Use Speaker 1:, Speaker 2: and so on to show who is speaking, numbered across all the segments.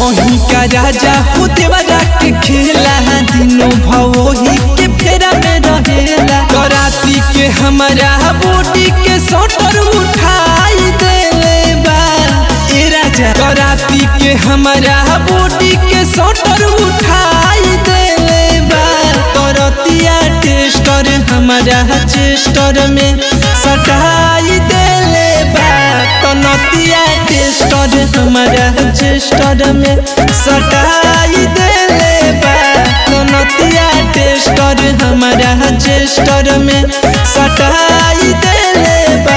Speaker 1: कहीं का राजा हो देवरा के खेला दिनों भवोही के फेरा में रहेला कराती के हमारा बॉडी के सोटर उठाई देले बा ए राजा कराती के हमारा बॉडी के सोटर उठाई देले बा करतिया टेस्टर हमारा चेस्टर में सटाई देले बा तनतिया टेस्टर हमारा चेस्टर में सटाई देले बा तनतिया टेस्टर हमारा चेस्टर में सटाई देले बा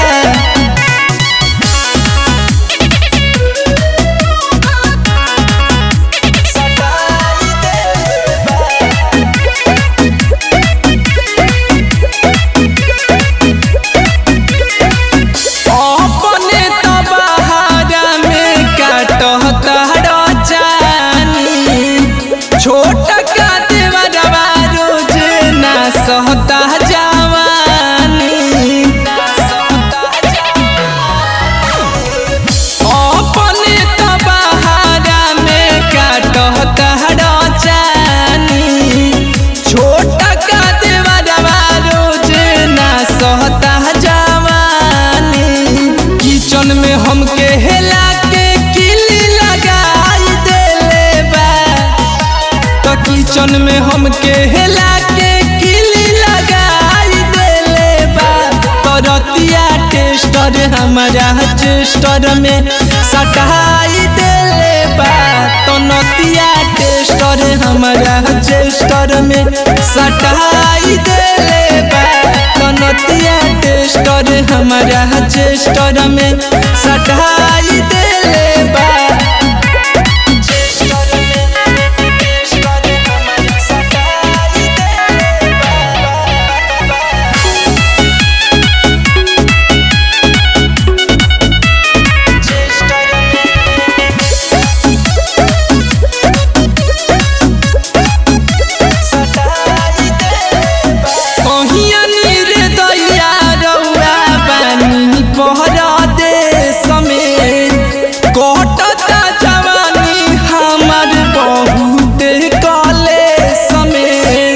Speaker 1: अपने तबहारा में काटता रचानी छोट का देवरवा रोज ना सहता जवानी अपने तबहारा में काटता रचानी छोट का देवरवा रोज ना सहता जवानी किचन में हमके हेला के किली लगाई देले बा तो किचन में हमके हेला के किली लगाई देले बा तो रतिया टेस्टर हमारा चेस्टर में सटाई देले बा तो नतिया टेस्टर हमारा चेस्टर में सटाई देले बा तो नतिया टेस्टर हमारा चेस्टर में सटाई देले बा चेस्टर में टेस्टर हमारा सटाई देले बा कहिया नीर दैया रउआ बानी पहरा देश में कटता जवानी हमर बहुत कले समय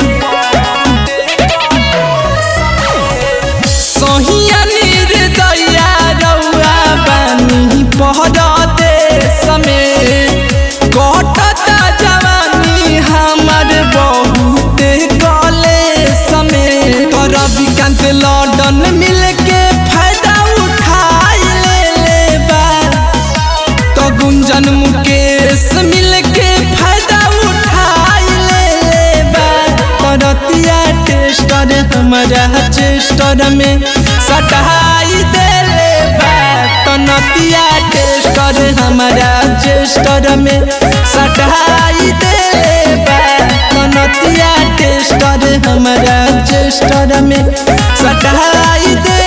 Speaker 1: सहिया नीर दैया रउआ बानी पहरा देश में कटता जवानी हमर बहुत कले समय रविकांत लॉन्डन मिल के फायदा उठाई ले ले बा तो गुंजन मुकेश मिल के फायदा उठाई ले ले बा तो रतिया टेस्टर हमारा चेस्टर में सटाई दे ले बा तो नतिया टेस्टर हमारा चेस्टर में सटाई दे ले बा तो नतिया टेस्टर हमारा चेस्टर में सटाई दे